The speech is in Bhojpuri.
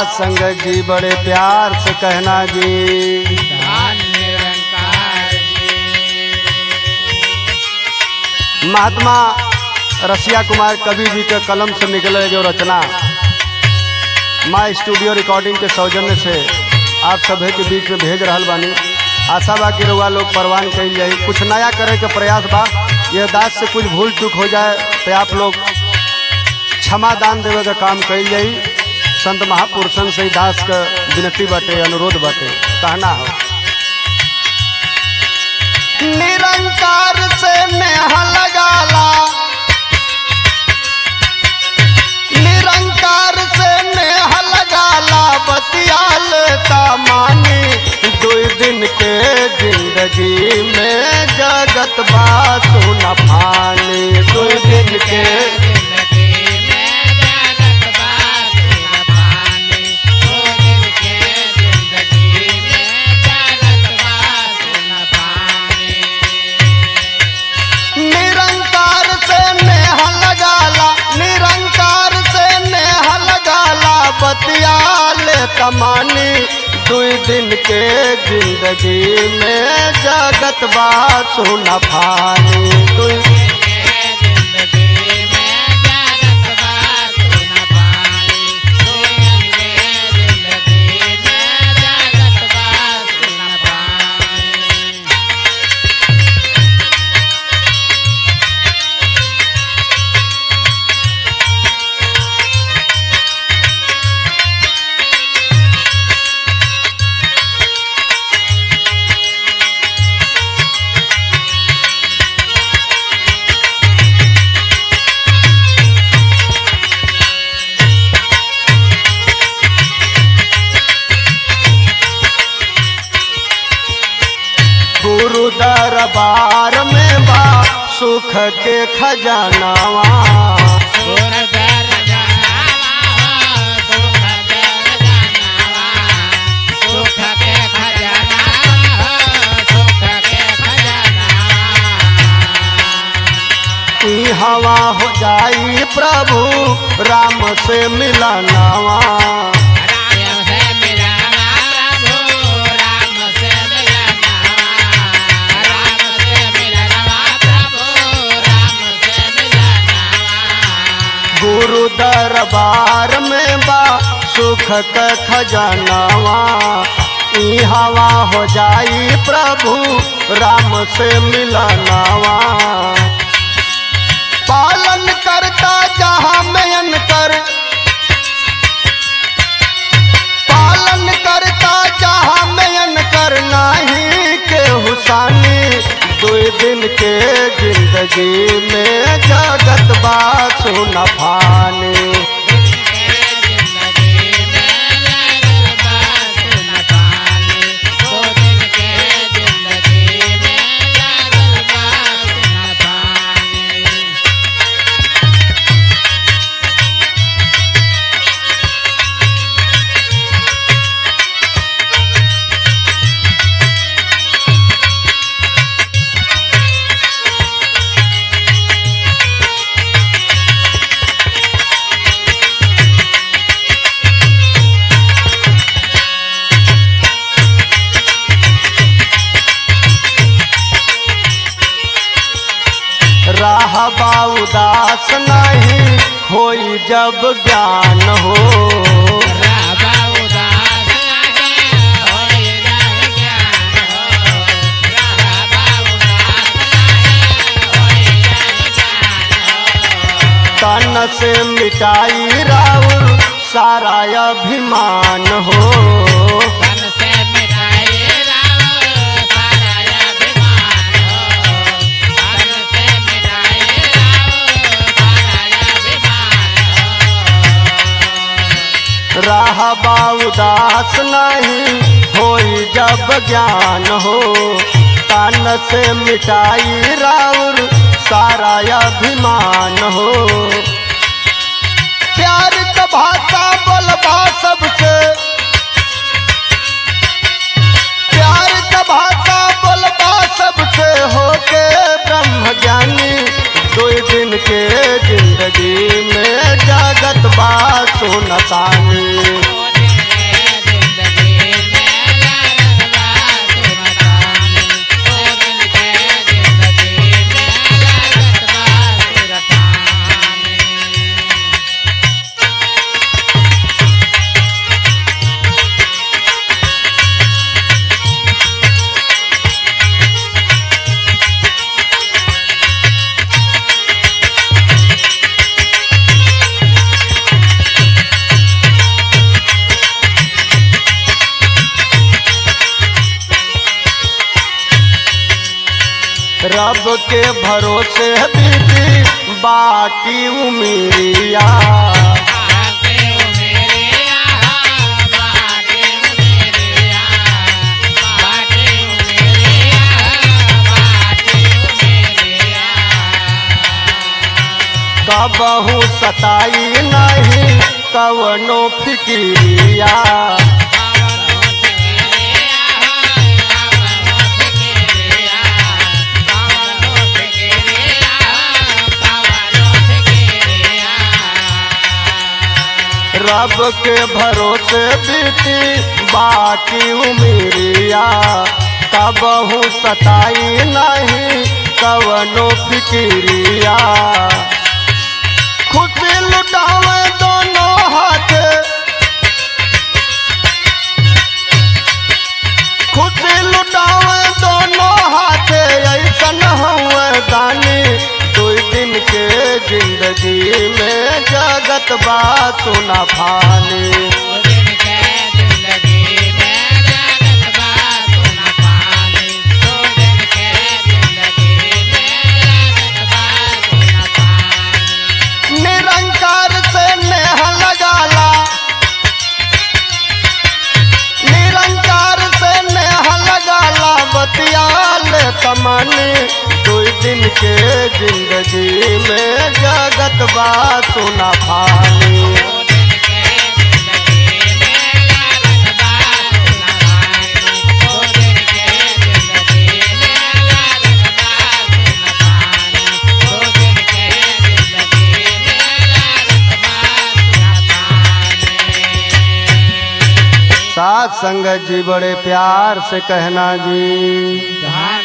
संगत जी बड़े प्यार से कहना जी धन निरंकार महात्मा रसिया कुमार कवि जी के कलम से निकले जो रचना माँ स्टूडियो रिकॉर्डिंग के सौजन्य से आप सभी के बीच में भेज रहल बानी आशा बा कि रउआ लोग परवान कल जाई कुछ नया करे के प्रयास बा यह दास से कुछ भूल चूक हो जाए तो आप लोग क्षमा दान देवे का काम कल जाई संत महापुरुषन से ही दास का विनती बाटे अनुरोध बाटे कहना हो निरंकार से नेहा लगाला निरंकार से नेह लगाला बतिया लेता मानी दो दिन के जिंदगी में जगत बात न पानी दो दिन के जिंदगी में जगत बात न पानी दो दिन के जिंदगी में जगत बात न पानी निरंकार से नेह लगाला निरंकार से नेह लगाला बतिया लेता मानी दुई दिन के जिंदगी में जगत बात सुन फानी दुई जिंदगी में जगत बात न पानी दो दिन के जिंदगी में जगत बात न पानी गुरु दरबार में बा सुख के खजानावा सुर दर जनावा हो सुख दर जनावा सुख के खजाना हो सुख के खजाना ई हवा हो जाई प्रभु राम से मिलनावा राम से मिलना प्रभु राम से मिलना राम से मिलना प्रभु राम से मिलना गुरु दरबार में बा सुख के खजानावा ई हवा हो जाई प्रभु राम से मिलनावा पालन करता जहाँ मयन कर पालन करता जहाँ मयन कर नाही के हुसानी दो दिन के जिंदगी में जगत बात सुन फानी जिंदगी में जगत बात न पानी दो दिन के जिंदगी में जगत बात न पानी राहबा उदास नहीं होई जब ज्ञान हो राबा उदास लगे होई जाए ज्ञान हो राबा उदास लगे होई जाए ज्ञान हो तन से मिटाई राउर सारा अभिमान हो तन से मिटाए राव सारा अभिमान हो तन से मिटाए राव सारा अभिमान हो राहबा उदास नहीं होई जब ज्ञान हो तन से मिटाई राउर सारा अभिमान हो प्यार का भाषा बोलबा सबसे प्यार का भाषा बोलबा सबसे होके ब्रह्म ज्ञानी दो दिन के जिंदगी में जगत बात सुनतानी दो दिन रब के भरोसे बीती बाकी उमिरिया बाटे ओ मेरे आ बाटे ओ मेरे आ बाटे ओ मेरे आ बाटे ओ मेरे आ कबहू सताई नहीं कवनो फिकिरिया रब के भरोसे बीती बाकी उमिरिया कबहू सताई नहीं कवनो फिकिरिया खुशी लुटावे दोनों हाथ खुशी लुटावे दोनों हाथ ऐसन हुए दानी दो दिन के जिंदगी में जगत बा सुना फानी निरंकार से नेह लगाला निरंकार से नेह लगाला बतियाल तमनी दो दिन के जिंदगी में जगत बा सुना फानी साथ संगत जी बड़े प्यार से कहना जी धान